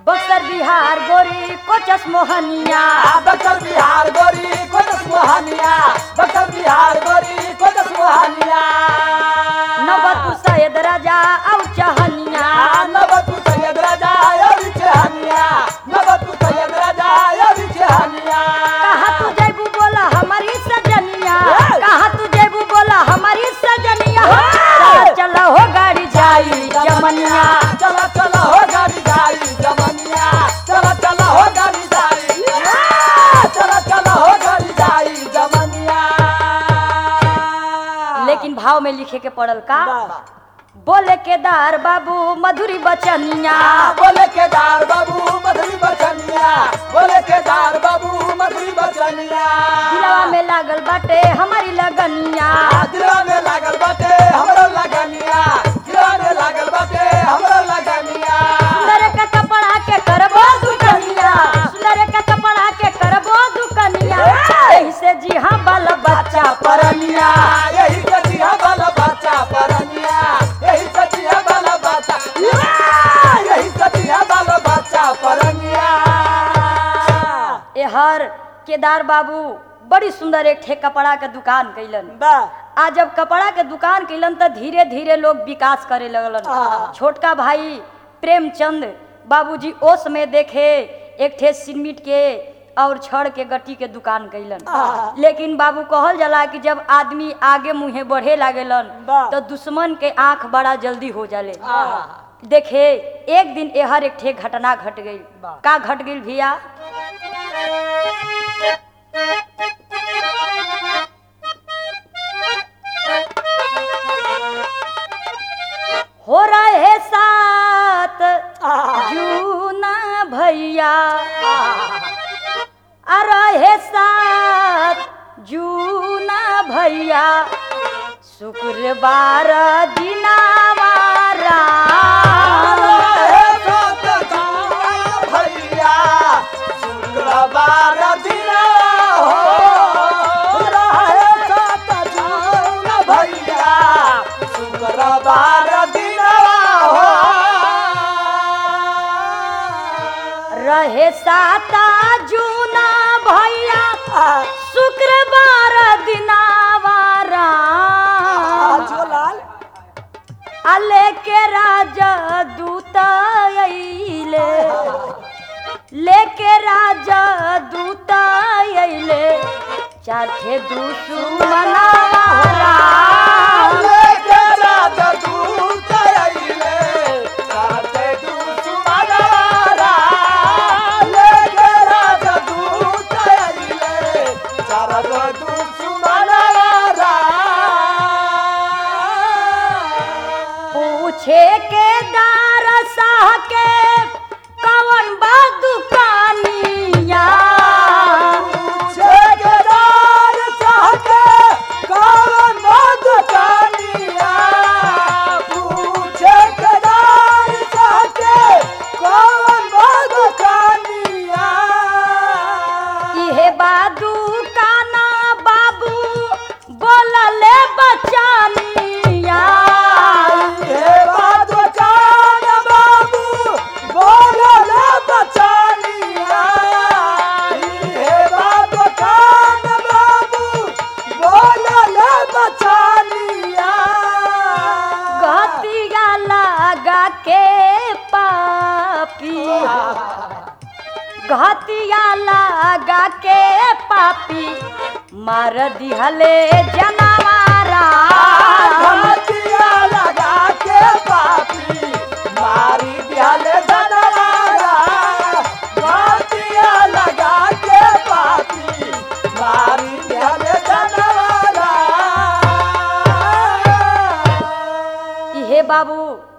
बक्सर बिहार गोरी कोचस मोहनिया बक्सर बिहार गोरी कोटस मोहनिया बक्सर बिहार गोरी कोटस मोहनिया नवतु सैयद राजा औ चहनिया नबतु सैयद राजा योरी चहनिया नबतु सैयद राजा योरी चहनिया कहा तू जैबू बोला हमारी सजनिया कहा तू जैबू बोला हमारी सजनिया चला चला हो गाड़ी जाई जमनिया चला चला हो गाड़ी जाई जमनिया चला चला हो गाड़ी जाई चला चला हो गाड़ी जाई जमनिया लेकिन भाव में लिखे के पड़ल का बोले केदार बाबू मधुरी बचनिया बोले केदार बाबू मधुरी बचनिया बोले केदार बाबू मधुरी बचनिया दिलवा में लागल बाटे हमारी लगनिया दिलवा में लागल बाटे हमरो लगनिया दिलवा में लागल बाटे हमरो लगनिया सुंदर का कपड़ा के करबो दुकनिया सुंदर का कपड़ा के करबो दुकनिया एही से जी हाँ बाल बच्चा परनिया यही सचिया वाला बच्चा परनिया यही सचिया वाला बच्चा यही सचिया वाला बच्चा परनिया ए हर केदार बाबू बड़ी सुंदर एक ठे कपड़ा के दुकान कैलन बा आ जब कपड़ा के दुकान कैलन तो धीरे धीरे लोग विकास करे लगलन हाँ। छोटका भाई प्रेमचंद बाबूजी ओ समय देखे एक ठे सीमेंट के और छड़ के गट्टी के दुकान कैलन हाँ। लेकिन बाबू कहल जाला कि जब आदमी आगे मुहे बढ़े लागेलन वाह। तो दुश्मन के आंख बड़ा जल्दी हो जाले हाँ। देखे एक दिन एहर एक ठे घटना घट गई वाह। का घट गई भैया हो रहे साथ जूना भैया आ रहे साथ जूना भैया शुक्रवार दिनावारा भैया शुक्रवार दिन हो रहे सात जून भैया शुक्रवार दिन हो रहे साता जूना भैया शुक्रवार दिनावारा झोलाल अले के राजा दूत अइले लेके राजा दूत अइले चाहे दुश्मनारा लेके राजा दूत अइले, साथे दुश्मनारा। लेके राजा दूत अइले, साथे दुश्मनारा। पूछे के दार साह के कवन बा दुकानिया पूछे के दार साहके, कौन बा दुकानिया? पूछे के दार साहके, कौन बा दुकानिया? इहे बा दुकाना बाबू बोलले बचानिया हे बात बचान बाबू, बोलले बचानिया। हे बात बचान बाबू, बोलले बचानिया। घतिया लगा के पापी घतिया लगा के पापी मार दिहले जनवारा घाटिया लगा के पापी, मारी दिहले जनवारा। घाटिया लगा के पापी, मारी दिहले जनवारा। इहे बाबू